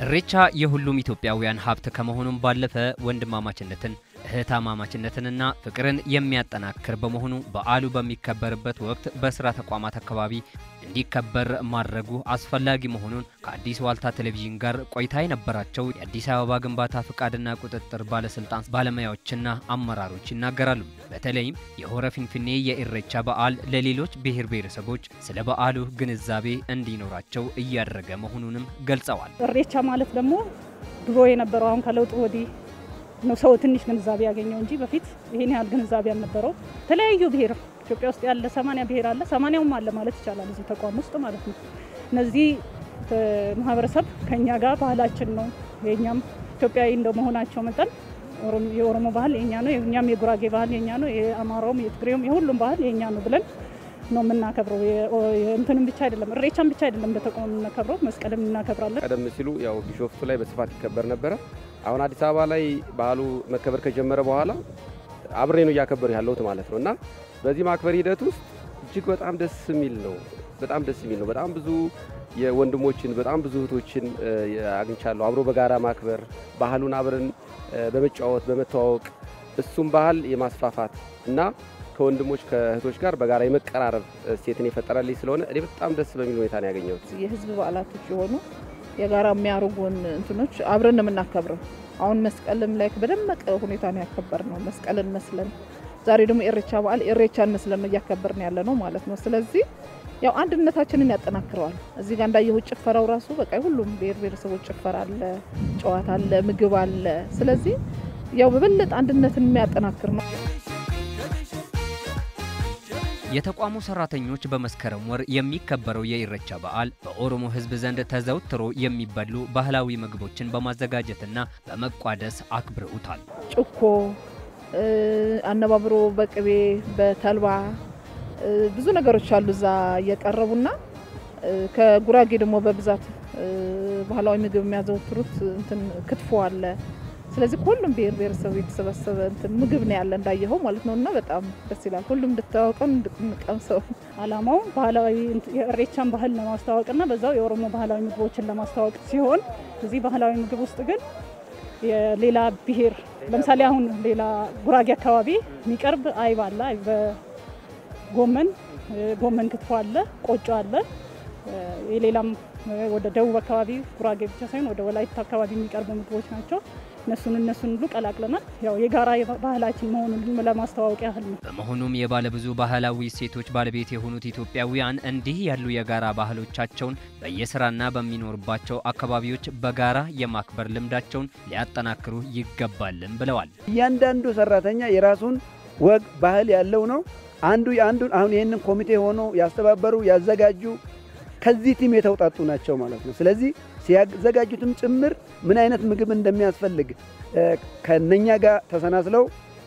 እሬቻ የሁሉም ኢትዮጵያውያን ሀብት ከመሆኑም ባለፈ ወንድማማችነትን እህታማማችነትንና ፍቅርን የሚያጠናክር በመሆኑ በዓሉ በሚከበርበት ወቅት በስራ ተቋማት አካባቢ እንዲከበር ማድረጉ አስፈላጊ መሆኑን ከአዲስ ዋልታ ቴሌቪዥን ጋር ቆይታ የነበራቸው የአዲስ አበባ ግንባታ ፍቃድና ቁጥጥር ባለስልጣን ባለሙያዎችና አመራሮች ይናገራሉ። በተለይም የሆረ ፊንፊኔ የኢሬቻ በዓል ለሌሎች ብሔር ብሔረሰቦች ስለ በዓሉ ግንዛቤ እንዲኖራቸው እያደረገ መሆኑንም ገልጸዋል። እሬቻ ማለት ደግሞ ድሮ የነበረው አሁን ከለውጡ ወዲህ ነው ሰው ትንሽ ግንዛቤ ያገኘው እንጂ በፊት ይሄን ያህል ግንዛቤ አልነበረው። የተለያዩ ብሔር ኢትዮጵያ ውስጥ ያለ ሰማንያ ብሔር አለ፣ ሰማንያውም አለ ማለት ይቻላል እዚህ ተቋም ውስጥ ማለት ነው። እነዚህ ማህበረሰብ ከኛ ጋር ባህላችን ነው የኛም ኢትዮጵያዊ እንደመሆናቸው መጠን የኦሮሞ ባህል የኛ ነው፣ የኛም የጉራጌ ባህል የኛ ነው፣ የአማራውም የትግሬውም የሁሉም ባህል የኛ ነው ብለን ነው የምናከብረው። እንትንም ብቻ አይደለም እሬቻን ብቻ አይደለም እንደ ተቋም የምናከብረው፣ መስቀልም እናከብራለን። ቀደም ሲሉ ያው ቢሾፍቱ ላይ በስፋት ይከበር ነበረ። አሁን አዲስ አበባ ላይ ባህሉ መከበር ከጀመረ በኋላ አብሬ ነው እያከበሩ ያለሁት ማለት ነው እና በዚህ ማክበር ሂደት ውስጥ እጅግ በጣም ደስ የሚል ነው። በጣም ደስ የሚል ነው። በጣም ብዙ የወንድሞችን በጣም ብዙ እህቶችን አግኝቻለሁ። አብሮ በጋራ ማክበር ባህሉን አብረን በመጫወት በመተዋወቅ እሱም ባህል የማስፋፋት እና ከወንድሞች ከእህቶች ጋር በጋራ የመቀራረብ ሴትን የፈጠረልኝ ስለሆነ እኔ በጣም ደስ በሚል ሁኔታ ነው ያገኘሁት። የህዝብ በዓላቶች የሆኑ የጋራ የሚያደርጉን እንትኖች አብረን ነው የምናከብረው። አሁን መስቀልም ላይ በደመቀ ሁኔታ ነው ያከበር ነው መስቀልን መስለን፣ ዛሬ ደግሞ ኢሬቻ በዓል ኢሬቻን መስለን ነው እያከበርን ያለ ነው ማለት ነው። ስለዚህ ያው አንድነታችንን ያጠናክረዋል። እዚህ ጋር እንዳየሁ ጭፈራው ራሱ በቃ ሁሉም ብሔር ብሔረሰቦች ጭፈራ አለ፣ ጨዋታ አለ፣ ምግብ አለ። ስለዚህ ያው በበለጠ አንድነትን የሚያጠናክር ነው። የተቋሙ ሰራተኞች በመስከረም ወር የሚከበረው የኢሬቻ በዓል በኦሮሞ ሕዝብ ዘንድ ተዘውትሮ የሚበሉ ባህላዊ ምግቦችን በማዘጋጀትና በመቋደስ አክብረውታል። ጭኮ አነባብሮ በቅቤ በተልባ ብዙ ነገሮች አሉ እዛ እየቀረቡና ከጉራጌ ደግሞ በብዛት ባህላዊ ምግብ የሚያዘወትሩት እንትን ክትፎ አለ። ስለዚህ ከሁሉም ብሔር ብሔረሰብ የተሰበሰበ እንትን ምግብ ነው ያለ እንዳየኸው ማለት ነው። እና በጣም ደስ ይላል። ሁሉም እንድታወቀው እንድንቀምሰው። አላማው ባህላዊ የእሬቻን ባህል ለማስተዋወቅና በዛው የኦሮሞ ባህላዊ ምግቦችን ለማስተዋወቅ ሲሆን እዚህ ባህላዊ ምግብ ውስጥ ግን የሌላ ብሔር ለምሳሌ አሁን ሌላ ጉራጌ አካባቢ የሚቀርብ አይብ አለ። በጎመን ጎመን ክትፎ አለ፣ ቆጮ አለ። የሌላም ወደ ደቡብ አካባቢ ጉራጌ ብቻ ሳይሆን ወደ ወላይታ አካባቢ የሚቀርቡ ምግቦች ናቸው። እነሱን እነሱን ሁሉ ቀላቅለናል። ያው የጋራ ባህላችን መሆኑን ለማስተዋወቅ ያህል ነው። በመሆኑም የባለብዙ ባህላዊ እሴቶች ባለቤት የሆኑት ኢትዮጵያውያን እንዲህ ያሉ የጋራ ባህሎቻቸውን በየስራና በሚኖርባቸው አካባቢዎች በጋራ የማክበር ልምዳቸውን ሊያጠናክሩ ይገባልም ብለዋል። እያንዳንዱ ሰራተኛ የራሱን ወግ ባህል ያለው ነው። አንዱ የአንዱን አሁን ይህንን ኮሚቴ ሆኖ ያስተባበሩ ያዘጋጁ ከዚህ ቲም የተውጣጡ ናቸው ማለት ነው። ስለዚህ ሲያዘጋጁትም ጭምር ምን አይነት ምግብ እንደሚያስፈልግ ከነኛ ጋር ተሰናስለው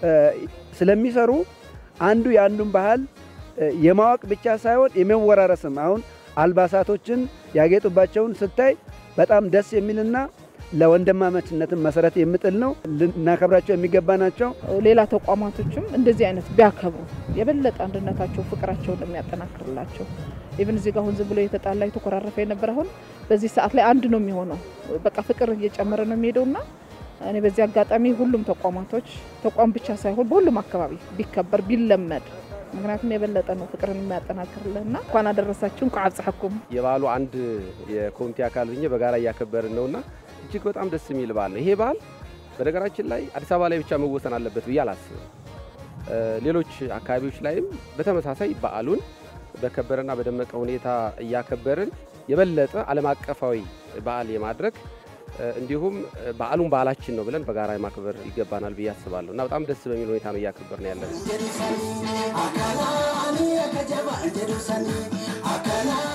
ስለሚሰሩ አንዱ የአንዱን ባህል የማወቅ ብቻ ሳይሆን የመወራረስም አሁን አልባሳቶችን ያጌጡባቸውን ስታይ በጣም ደስ የሚልና ለወንድማማችነትን መሰረት የምጥል ነው። ልናከብራቸው የሚገባ ናቸው። ሌላ ተቋማቶችም እንደዚህ አይነት ቢያከብሩ የበለጠ አንድነታቸው፣ ፍቅራቸው እንደሚያጠናክርላቸው ኢቭን እዚህ ጋር አሁን ዝም ብሎ የተጣላ የተኮራረፈ የነበረ አሁን በዚህ ሰዓት ላይ አንድ ነው የሚሆነው። በቃ ፍቅር እየጨመረ ነው የሚሄደውና እኔ በዚህ አጋጣሚ ሁሉም ተቋማቶች ተቋም ብቻ ሳይሆን በሁሉም አካባቢ ቢከበር ቢለመድ ምክንያቱም የበለጠ ነው ፍቅርን የሚያጠናክርልህና እንኳን አደረሳችሁ እንኳ አብጽሐኩም። የበዓሉ አንድ የኮሚቴ አካል ሆኜ በጋራ እያከበርን ነውና እጅግ በጣም ደስ የሚል በዓል ነው። ይሄ በዓል በነገራችን ላይ አዲስ አበባ ላይ ብቻ መወሰን አለበት ብዬ አላስብም። ሌሎች አካባቢዎች ላይም በተመሳሳይ በዓሉን በከበረና በደመቀ ሁኔታ እያከበርን የበለጠ ዓለም አቀፋዊ በዓል የማድረግ እንዲሁም በዓሉን ባህላችን ነው ብለን በጋራ ማክበር ይገባናል ብዬ አስባለሁ እና በጣም ደስ በሚል ሁኔታ ነው እያከበር ነው ያለን።